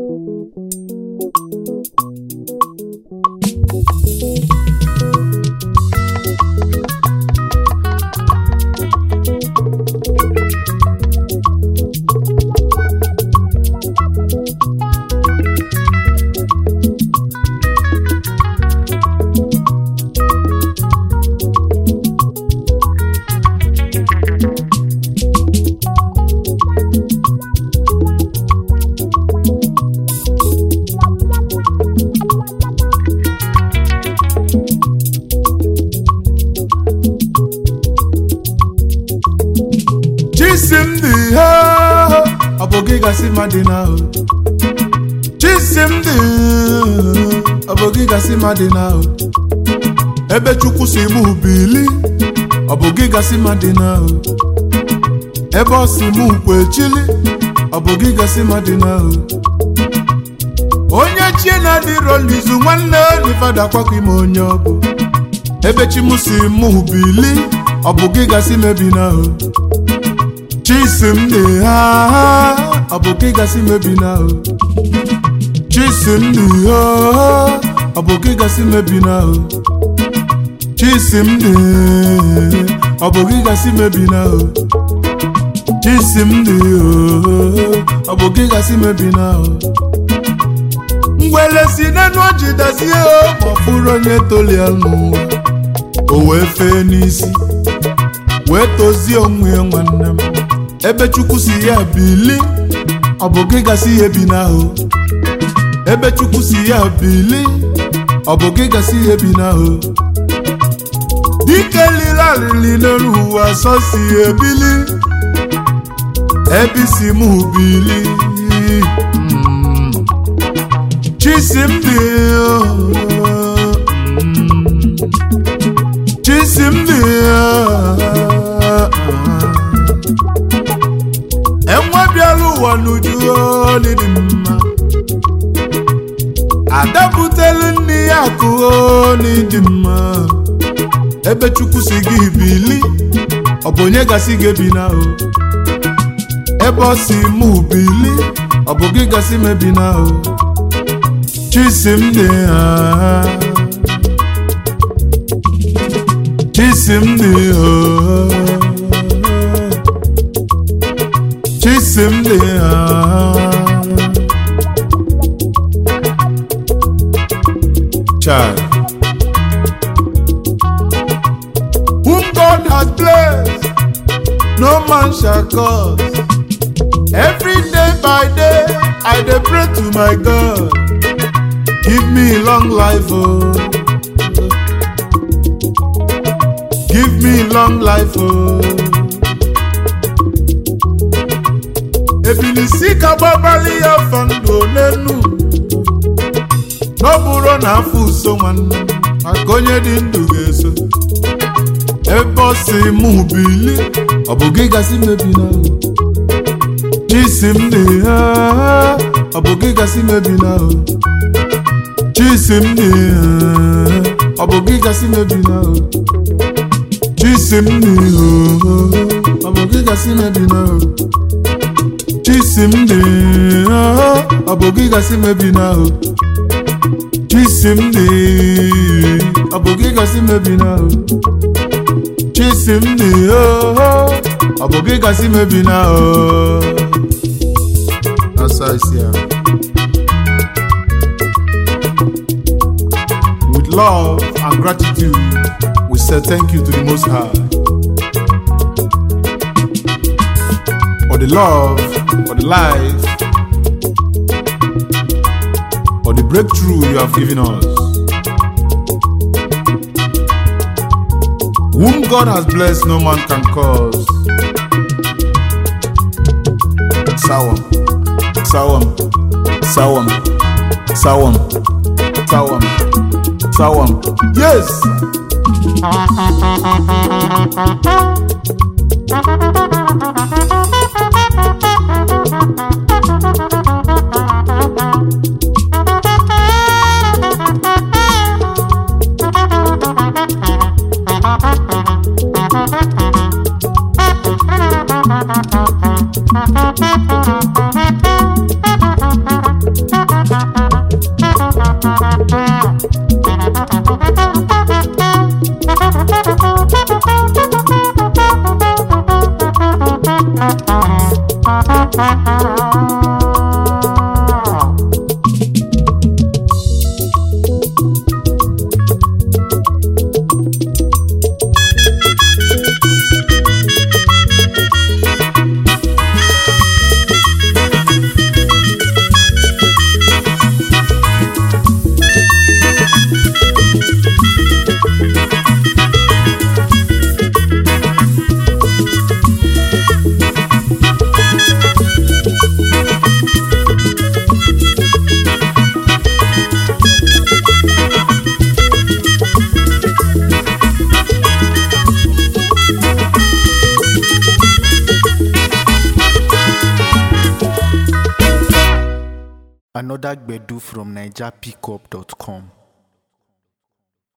chisimdi ha ọ bụ gị gasị mmadụ n'ahụ chisimdi ọ bụ gị gasị mmadụ n'ahụ ebe chukwu si mụ bili ọ bụ gị gasị mmadụ n'ahụ ebe ọ si mụ kwechili ọ bụ gị gasị mmadụ n'ahụ onye chie na-adịrọ n'izu nwanne n'ifada kwakọ ime onye ọ bụ ebe chi mụ si mụ bili ọ bụ gị gasị mebi n'ahụ chisimdi ha ọ bụ gị gasị mebi n'ahụ chisimdi ha ọ bụ gị gasị mebi n'ahụ chisimdi ọ bụ gị gasị mebi n'ahụ chisimdi ọ bụ gị gasị mebi n'ahụ ngwele si n'enu ọjị dazie ma ọ fụrụ onye tolia n'ụwa o wee fee n'isi wee tozie onwe ya nwanne m ebe chukwu si ya bili ọ bụ gị gasị ihe bi n'ahụ ebe chukwu si ya bili ọ bụ gị gasị ihe bi n'ahụ dike lile alili n'elu ụwa sọ si ebili ebe isi mụ bili Mm. chisimdi mm. chisimdi enwe bịara ụwa n'uju n'ịdị mma adapụtelu nne ya akụghọ n'ịdị mma ebe chukwu si gị bili ọ bụ onye gasị gị bi n'ahụ ebe ọ si mụ bili ọ bụ gị gasị mebi n'ahụ chisimdi ha chisimdi ha chisimdi ha child whom God has blessed no man shall curse every day by day I dey pray to my God give me long life oh give me long life oh. ebilisi ka gbabalị ya afọ ndụ n'enu n'ọbụrụ na afọ uso nwanne maka onye dị ndụ ga-eso ebe ọ si mụ bili ọ bụ gị gasị mebi n'ahụ chisimdi ha ọ bụ gị gasị mebi n'ahụ chisimdi ha ọ bụ gị gasị mebi n'ahụ chisimdi ha ọ bụ gị gasị mebi n'ahụ chisimdi ha ọ bụ gị gasị mebi n'ahụ chisimdi ọ bụ gị gasị mebi n'ahụ chisimdi ha ọ bụ gị gasị mebi n'ahụ That's how I see her. With love and gratitude, we say thank you to the Most High for the love, for the life, for the breakthrough you have given us. Whom God has blessed, no man can cause. Sawam, sawam, sawam, sawam, sawam, sawam. Yes. Another Gbedu from NigerPickup.com.